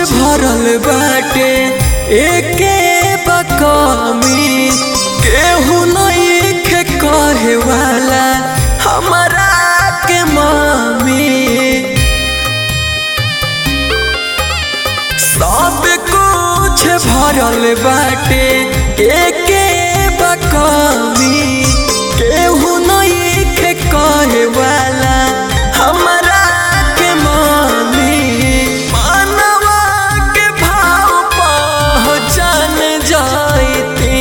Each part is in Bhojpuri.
भरल बाटे एके बकमी केहू नइखे कहे वाला हमरा के मामी सब कुछ भरल बाटे एके बकमी केहू नइखे कहे वाला हमरा के मामी मानवा के भाव पहचान जाती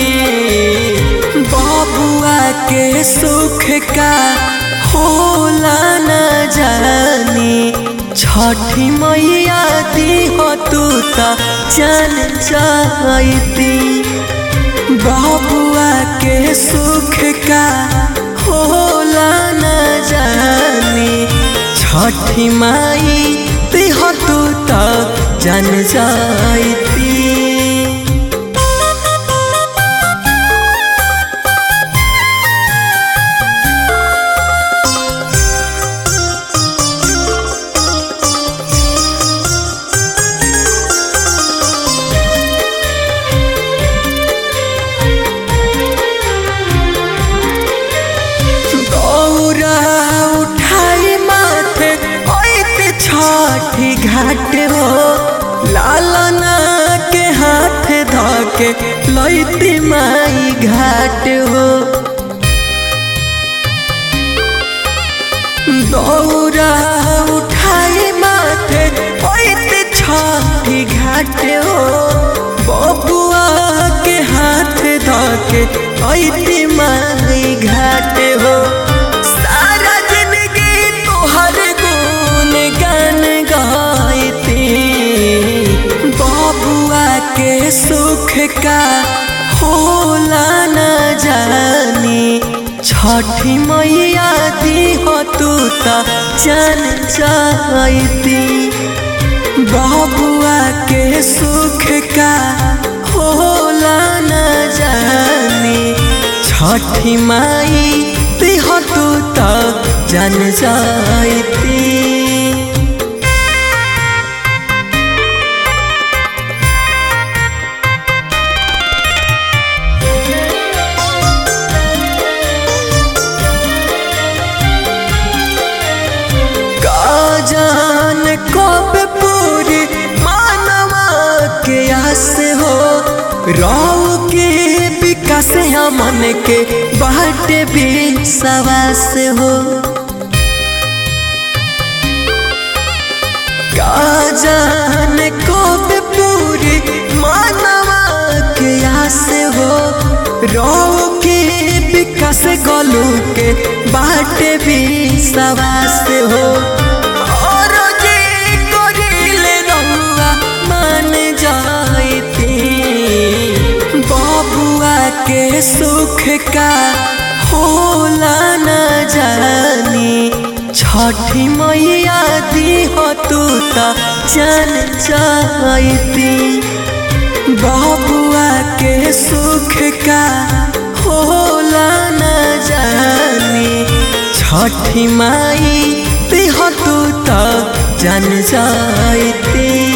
बाबुआ के सुख का होला न जानी छठी मैया दी हो तू त जान जाती बाबुआ के सुख का होला न जानी छठी माई दी हो तू त जान जाती दौरा उठाई माथे ओइते छठी घाट हो लालना के हाथ धके लैती माई घाट हो दौरा उठाई माथे ओइते छठी घाट हो बबुआ के हाथ धके ऐती माई घाट हो सारा जिंदगी तोहर गुण गान गाइती बबुआ के सुख का होला न जानी छठी मैया दी हो तू त जान जाती बाबुआ के सुख का होला न जानी छठी माई दी हो तू त जान जाती का जान कब पूरी मानवा के आस हो राव के विकास मन के बाट भी सवास हो का जान कब पूरी मानवा के आस हो राव के विकास गलू के बाट भी सवास हो और जे करिले रहुआ मान जाइती बाबुआ के सुख का होला न जानी छठी मैया दी हो तू त जान जाइती बाबुआ के सुख का होला न जानी छठी माई दी हो तू त जान जाइती